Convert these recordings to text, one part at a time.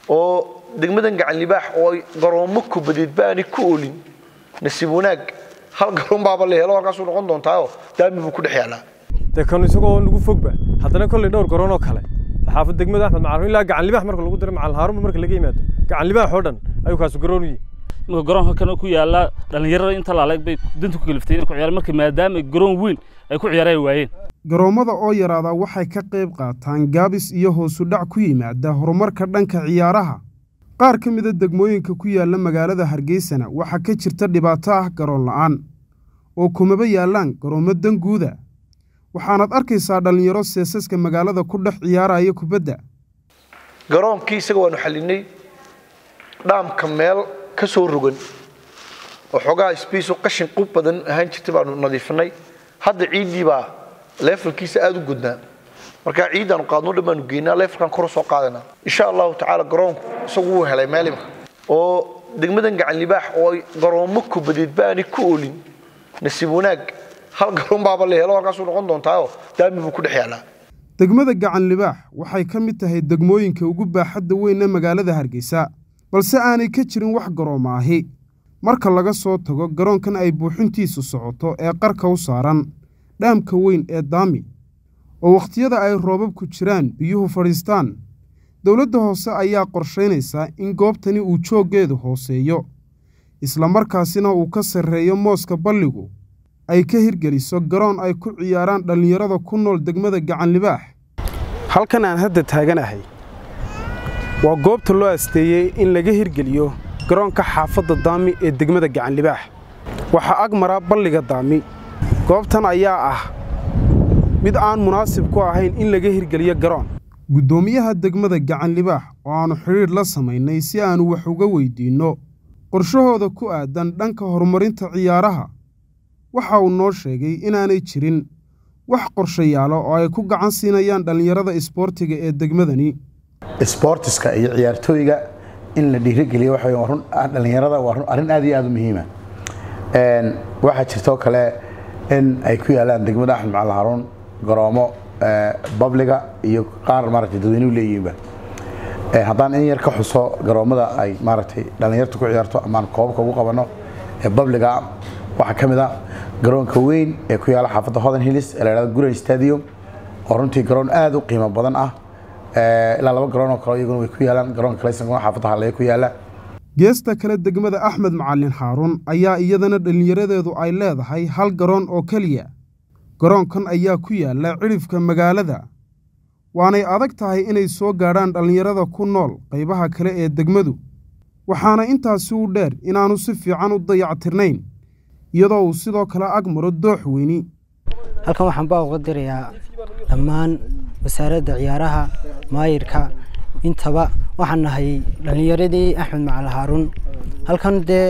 oo degmadan gacan libaax oo ay garoomo kubadeed baani ku olin nasiib wanaag hal garoon baaba la helo halkaasuu noqon doontaayo daami buu ku dhex yaalaa dee kan isagoo nagu fogba haddana kolley dhowr garoon oo kale saxaafad degmada axmed macalin ilaa gacan libaax marka lagu diro macalin haarunba marka laga yimaado gacan libaax oo dhan ayuu kaasu garoon u yihi marka garoonka kan ku yaala dhalinyarada inta laaleeg bay danta ku kaliftay inay ku ciyaaraan marka maadaama garoon weyn ay ku ciyaaraan waayeen garoommada oo yaraada waxay ka qayb qaataan gaabis iyo hoosu dhac ku yimaada horumarka dhanka ciyaaraha qaar ka mida degmooyinka ku yaala magaalada hargeysana waxaa ka jirta dhibaato ah garoon la'aan oo kumaba yaallaan garoommo danguuda waxaanaad arkaysaa dhallinyaro seesaska magaalada ku dhex ciyaaraya kubadda garoonkii isaga waanu xallinay dhaamka meel ka soo rogan oo xoogaha sbaiso qashin qub badan ahaan jirtay baanu nadiifinay hadda ciiddii baa leefalkiisa aada u gudnaa markaa ciiddaanu qaadno dhan baanu geynaa leefalkan kor soo qaadanaa insha allahu tacaala garoonku isagu wuu helay meel imka oo degmadan gacan libaax oo ay garoomo kubadeed baani ku olin nasiib wanaag hal garoon baaba la helo halkaasuu noqon doontaayo daami buu ku dhex yaalaa degmada gacan libaax waxay ka mid tahay degmooyinka ugu baaxadda weyn ee magaalada hargeysa balse aanay ka jirin wax garooma ahi marka laga soo tago garoonkan ay buuxintiisu socoto ee qarka u saaran dhaamka weyn ee daami oo wakhtiyada ay roobabku jiraan biyuhu fadhiistaan dowladda hoose ayaa qorshaynaysaa in goobtani uu jooggeedu hooseeyo islamarkaasina uu ka sarreeyo mooska balligu ay ka hirgeliso garoon ay ku ciyaaraan dhallinyarada ku nool degmada gacan libaax halkan aan hadda taaganahay waa goobta loo asteeyey in laga hirgeliyo garoonka xaafadda daami ee degmada gacan libaax waxaa ag maraa balliga daami goobtan ayaa ah mid aan munaasib ku ahayn in laga hirgeliyo garoon guddoomiyaha degmada gacan libaax oo aannu xidhiidh la samaynay si aannu wax uga weyddiinno qorshahooda ku aadan dhanka horumarinta ciyaaraha waxa uu noo sheegay inaanay jirin wax qorshayaalo oo ay ku gacan siinayaan dhallinyarada isboortiga ee degmadani isboortiska iyo ciyaartooyga in la dhiirigeliyo waxa weeye run dhallinyarada waa run arrin aad iyo aad u muhiima waxaa jirtoo kale in ay ku yaalaan degmada axmed macalin haruun garoomo babliga iyo qaar maaragtay dadweynuhu leeyihiinba haddaan in yar ka xuso garoommada ay maaragtay dhallinyarta ku ciyaarto amaan koobabka ugu qabanno ee babliga waxaa ka mid a garoonka weyn ee ku yaala xaafadda hodan hillis ee la yhahdo guran stadium oo runtii garoon aad u qiimo badan ah ilaa laba garoon oo kale iyaguna way ku yaalaan garoonka kaleysanguna xaafadda halleeye ku yaala geesta kale degmada axmed macalin xaaruun ayaa iyadana dhallinyaradeedu ay leedahay hal garoon oo keliya garoonkan ayaa ku yaalla cidhifka magaalada waanay adag tahay inay soo gaadhaan dhallinyarada ku nool qaybaha kale ee degmadu waxaana intaasi u dheer inaannu si fiican u dayactirnayn iyadoo uu sidoo kale ag maro doox weyni halkan waxaan baa uga dirayaa dhammaan wasaaradda ciyaaraha maayirka intaba waxaan nahay dhallinyaradii axmed macali haaruun halkan dee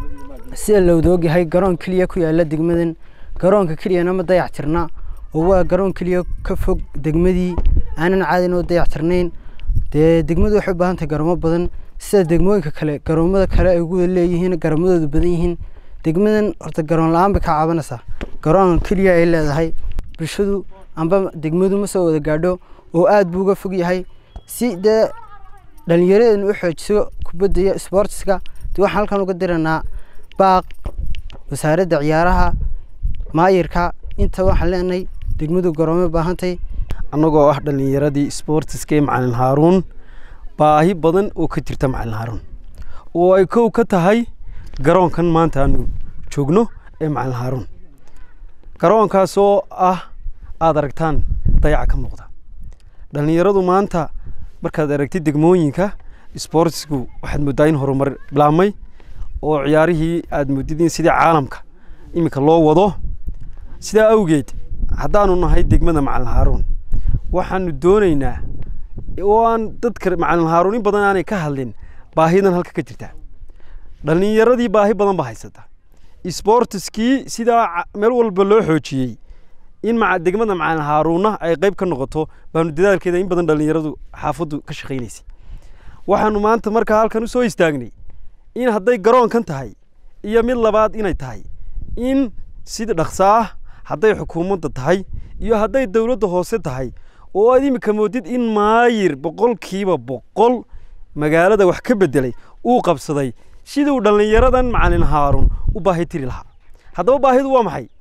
sida lowdoogyahay garoon keliya ku yaalla degmadan garoonka keliyana ma dayactirna oo waa garoon keliya ka fog degmadii aanan caadin oo dayactirnayn dee degmadu waxay u baahan tahay garoomo badan sida degmooyinka kale garoomada kale ay ugu leeyihiin garoomadoodu badan yihiin degmadan horta garoon la-aan bay ka caabanaysaa garoon keliya ay leedahay bulshadu amba degmadu ma soo wada gaadho oo aad buu uga fog yahay si dee dhallinyaradeenu u xoojiso kubadda iyo isboortiska dee waxaan halkan uga diranaa baaq wasaaradda ciyaaraha maayirka inta waxaan leenahay degmadu garoomay baahantay annagoo ah dhallinyaradii isboortiska ee macalin haaruun baahi badan oo ka jirta macalin haaruun oo ay kow ka tahay garoonkan maanta aanu joogno ee macalin haaruun garoonkaasoo ah aada aragtaan dayaca ka muuqda dhallinyaradu maanta markaad aragtid degmooyinka isboortisku waxaad mooddaa in horumar bilaabmay oo ciyaarihii aad moodid in sidii caalamka iminka loo wado sidaa awgeed haddaanu nahay degmada macalin haaruun waxaanu doonaynaa oo aan dadka macalin haaruun in badan aanay ka hadlin baahidan halka ka jirta dhallinyaradii baahi badan baa haysata isboortiskii sidaa meel walba loo xoojiyey in degmada macalin haaruunna ay qayb ka noqoto baanu dadaalkeeda in badan dhallinyaradu xaafaddu ka shaqaynaysay waxaanu maanta markaa halkan u soo istaagnay in hadday garoonkan tahay iyo mid labaad inay tahay in sida dhaqso ah hadday xukuumadda tahay iyo hadday dowladda hoose tahay oo aad iminka moodid in maayir boqolkiiba boqol magaalada wax ka beddelay uu qabsaday siduu dhallinyaradan macalin haaruun u baahi tiri lahaa haddaba baahidu waa maxay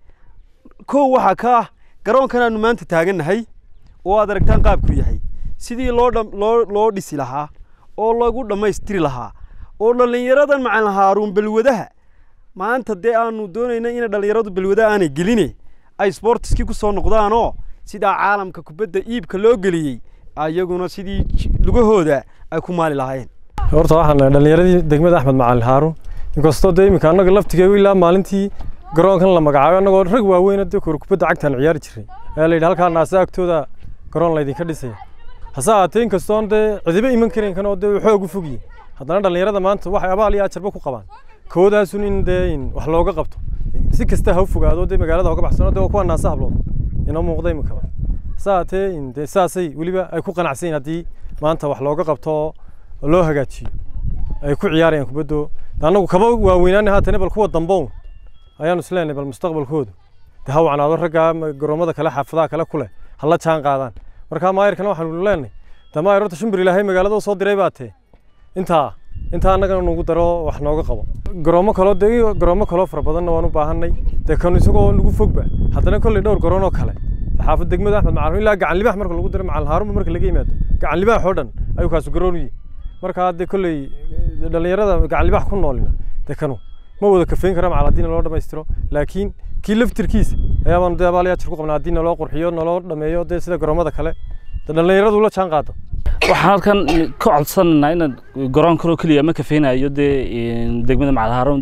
kow waxaa ka ah garoonkan aanu maanta taagannahay oo aad aragtaan qaabku yahay sidii loo dham- loo loo dhisi lahaa oo lagu dhammaystiri lahaa oo dhallinyaradan macalin haaruun balwadaha maanta dee aanu doonayna in dhallinyaradu balwada aanay geline ay sportiskii ku soo noqdaanoo sidaa caalamka kubadda iibka loo geliyey ayaguna sidii j- lugahooda ay ku maali lahaayeen horta waxaan nahay dhallinyaradii degmada axmed macalin haaruun inkastoo dee iminka annaga laftigeegu ilaa maalintii garoonkan la magacaabay annagoo rag waaweyn dee kor kubadda cagtaan ciyaari jiray ayaa la yidhi halkaa naasa agtooda garoon laydinka dhisaya hase ahaatee inkastoon dee cidiba iman karin kan oo dee xoog u fogyihin haddana dhallinyarada maanta waxay abaal iyo ajarba ku qabaan koodaasun in dee in wax looga qabto si kasta ha u fogaado dee magaalada hoga baxsano dee waa kuwa naasa hablood inoo muuqda iminkaba hase ahaatee in dee saasay weliba ay ku qanacsan yihin haddii maanta wax looga qabto oo loo hagaajiyo ay ku ciyaarayaan kubaddo annagu kaba waaweynaana haatane bal kuwa dambown ayaanu isleenahay bal mustaqbalkoodu dee ha wacnaado raggaa ma- garoomada kale xaafadaha kale ku leh ha la jaan qaadaan markaa maayirkana waxaanu leenahay dee maayir horta shimbir ilaahay magaalada u soo diray baa tee intaa intaa annagana nagu daro wax nooga qabo garoomo kaloo dee garoomo kaloo fara badanna waan u baahanay dee kanu isagoo nagu fogba haddana kolley dhowr garoon oo kale xaafad degmada axmed macalin ilaa gacan libax marka lagu diro macalin haarunba marka laga yimaado gacan libax oo dhan ayuu kaasu garoon u yihi markaa dee kolley eh, dhallinyarada gacan libax ku noolina dee kanu ma wada kafeyn kara macal haddii naloo dhammaystiro laakiin kii laftirkiisa ayaabaanu dee abaal yaajir ku qabnaa haddii naloo qurxiyo naloo dhameeyo dee sida garoomada kale dee dhallinyaradu la jaan qaado waxaan halkan ka codsanaynaa inaan garoon kaloo keliya ma kafeynayo dee een, degmada macalhaaroon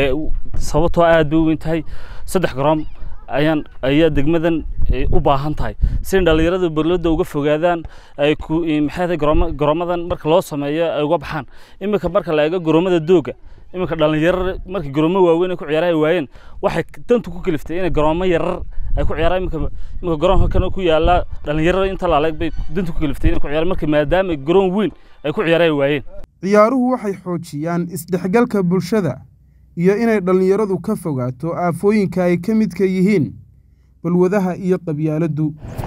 sababtoo aad bay u weyn tahay saddex garoon ayaan ayaa degmadan eh, u baahan tahay si dhallinyarada berlada uga fogaadaan ay ku eh, maxay tahay garooma garoomadan marka loo sameeyo ay uga baxaan iminka marka la eego garoomada dooga iminka dhallinyaro markii garoomo waaweyn ay ku ciyaara ay waayeen waxay dantu ku kaliftay inay garoomo yarar ay ku ciyaaraan iminka iminka garoonka kan ku yaala dhallinyarada inta laaleeg bay dantu ku kaliftay inay ku ciyaaraan marka maadaama garoon weyn ay ku ciyaara ay waayeen ciyaaruhu waxay xoojiyaan isdhexgalka bulshada iyo inay dhallinyaradu ka fogaato aafooyinka ay ka midka yihiin balwadaha iyo qabyaaladdu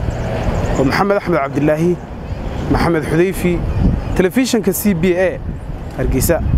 waa maxamed axmed cabdilaahi maxamed xudayfi telefishinka c b a hargeysa